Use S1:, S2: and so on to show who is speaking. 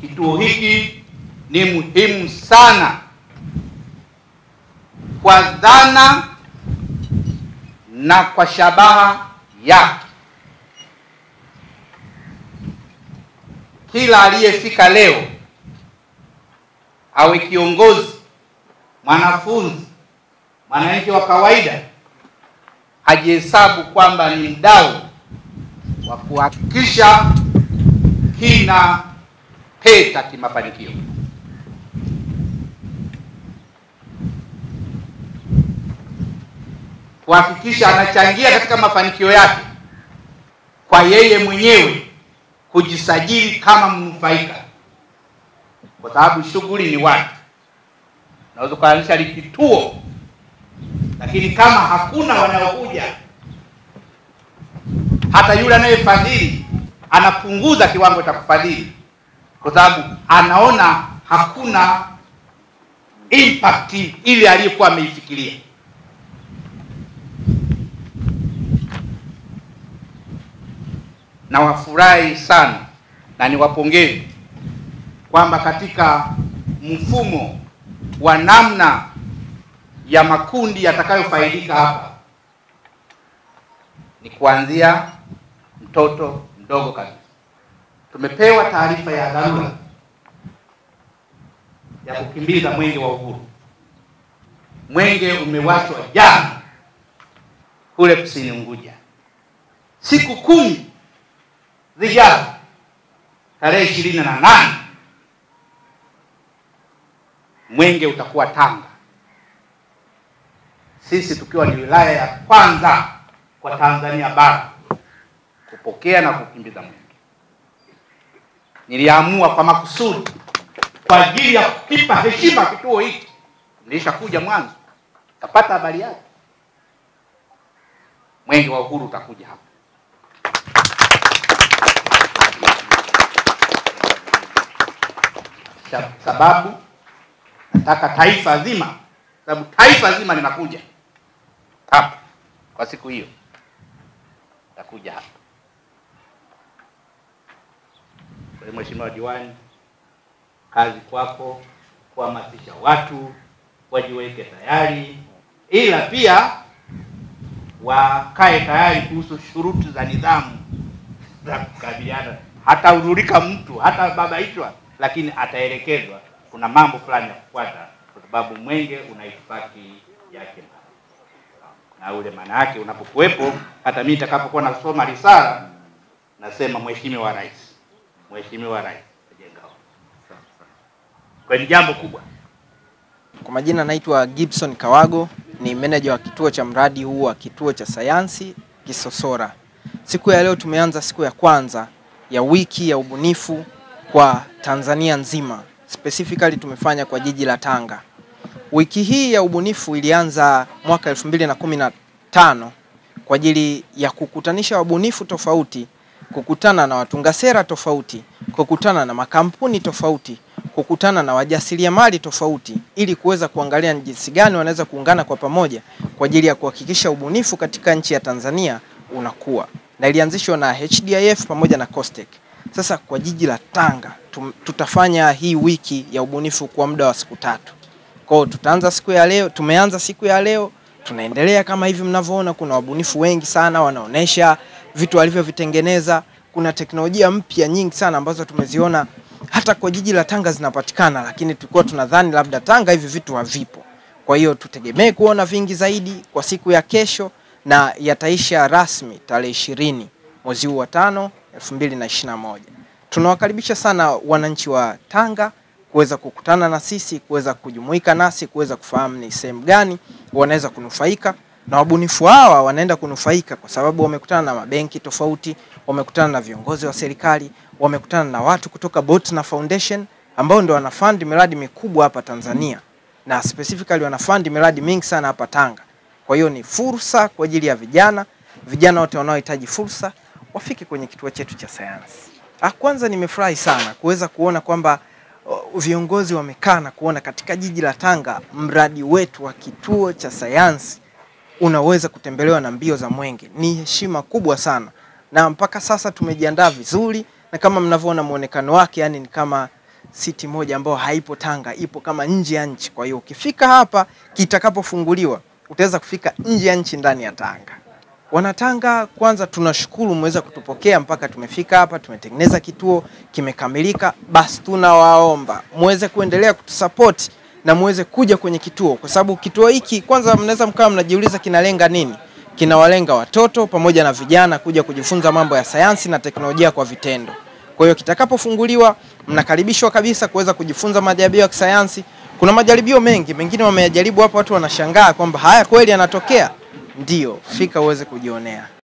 S1: kituo hiki ni muhimu sana kwa dhana na kwa shabaha yake. Kila aliyefika leo, awe kiongozi, mwanafunzi, mwananchi wa kawaida, ajihesabu kwamba ni mdau wa kuhakikisha kina peta kimafanikio. Kuhakikisha anachangia katika mafanikio yake kwa yeye mwenyewe kujisajili kama mnufaika, kwa sababu shughuli ni watu. Naweza kuanzisha kituo, lakini kama hakuna wanaokuja, hata yule anayefadhili anapunguza kiwango cha kufadhili, kwa sababu anaona hakuna impact ile aliyokuwa ameifikiria. Na wafurahi sana na niwapongeze kwamba katika mfumo wa namna ya makundi yatakayofaidika hapa ni kuanzia mtoto mdogo kabisa. Tumepewa taarifa ya dharura ya kukimbiza mwenge wa uhuru. Mwenge umewachwa jana kule kusini Unguja, siku kumi zijazo, tarehe ishirini na nane mwenge utakuwa Tanga, sisi tukiwa ni wilaya ya kwanza kwa Tanzania bara kupokea na kukimbiza mwenge. Niliamua kwa makusudi kwa ajili ya kukipa heshima kituo hiki. Nilishakuja mwanzo, kapata habari yake. Mwenge wa uhuru utakuja hapa. Sababu nataka taifa zima, sababu taifa zima linakuja hapa kwa siku hiyo, takuja hapa. Kwa hiyo Mheshimiwa Diwani, kazi kwako kuhamasisha watu wajiweke tayari, ila pia wakae tayari kuhusu shuruti za nidhamu za kukabiliana. Hataudhurika mtu hata babaishwa, lakini ataelekezwa kuna mambo fulani ya kufuata, kwa sababu mwenge una itifaki yake na ule maana yake unapokuwepo. Hata mimi nitakapokuwa nasoma risala nasema Mheshimiwa Rais, Mheshimiwa Rais kwa ni jambo kubwa.
S2: Kwa majina naitwa Gibson Kawago, ni meneja wa kituo cha mradi huu wa kituo cha sayansi Kisosora. Siku ya leo tumeanza siku ya kwanza ya wiki ya ubunifu kwa Tanzania nzima. Specifically tumefanya kwa jiji la Tanga. Wiki hii ya ubunifu ilianza mwaka 2015 kwa ajili ya kukutanisha wabunifu tofauti, kukutana na watunga sera tofauti, kukutana na makampuni tofauti, kukutana na wajasiriamali tofauti ili kuweza kuangalia ni jinsi gani wanaweza kuungana kwa pamoja kwa ajili ya kuhakikisha ubunifu katika nchi ya Tanzania unakuwa. Na ilianzishwa na HDIF pamoja na COSTECH. Sasa kwa jiji la Tanga tum, tutafanya hii wiki ya ubunifu kwa muda wa siku tatu. Kwa hiyo tutaanza siku ya leo, tumeanza siku ya leo, tunaendelea kama hivi mnavyoona, kuna wabunifu wengi sana wanaonesha vitu walivyovitengeneza. Kuna teknolojia mpya nyingi sana ambazo tumeziona hata kwa jiji la Tanga zinapatikana, lakini tulikuwa tunadhani labda Tanga hivi vitu havipo. Kwa hiyo tutegemee kuona vingi zaidi kwa siku ya kesho, na yataisha rasmi tarehe ishirini mwezi huu wa tano 2021. Tunawakaribisha sana wananchi wa Tanga kuweza kukutana na sisi, kuweza kujumuika nasi, kuweza kufahamu ni sehemu gani wanaweza kunufaika, na wabunifu hawa wanaenda kunufaika kwa sababu wamekutana na mabenki tofauti, wamekutana na viongozi wa serikali, wamekutana na watu kutoka Botna Foundation ambao ndio wanafund miradi mikubwa hapa Tanzania na specifically wanafund miradi mingi sana hapa Tanga. Kwa hiyo ni fursa kwa ajili ya vijana, vijana wote wanaohitaji fursa wafike kwenye kituo chetu cha sayansi. Ah, kwanza nimefurahi sana kuweza kuona kwamba uh, viongozi wamekaa na kuona katika jiji la Tanga mradi wetu wa kituo cha sayansi unaweza kutembelewa na mbio za mwenge. Ni heshima kubwa sana, na mpaka sasa tumejiandaa vizuri, na kama mnavyoona muonekano wake, yani ni kama siti moja ambayo haipo Tanga, ipo kama nje ya nchi. Kwa hiyo ukifika hapa kitakapofunguliwa, utaweza kufika nje ya nchi ndani ya Tanga. Wanatanga, kwanza tunashukuru mmeweza kutupokea mpaka tumefika hapa, tumetengeneza kituo kimekamilika. Basi tunawaomba muweze kuendelea kutusapoti na muweze kuja kwenye kituo, kwa sababu kituo hiki kwanza, mnaweza mkawa mnajiuliza kinalenga nini. Kinawalenga watoto pamoja na vijana kuja kujifunza mambo ya sayansi na teknolojia kwa vitendo. Kwa hiyo kitakapofunguliwa, mnakaribishwa kabisa kuweza kujifunza majaribio ya kisayansi. Kuna majaribio mengi, mengine wameyajaribu hapa, watu wanashangaa kwamba haya kweli yanatokea. Ndio, fika uweze kujionea.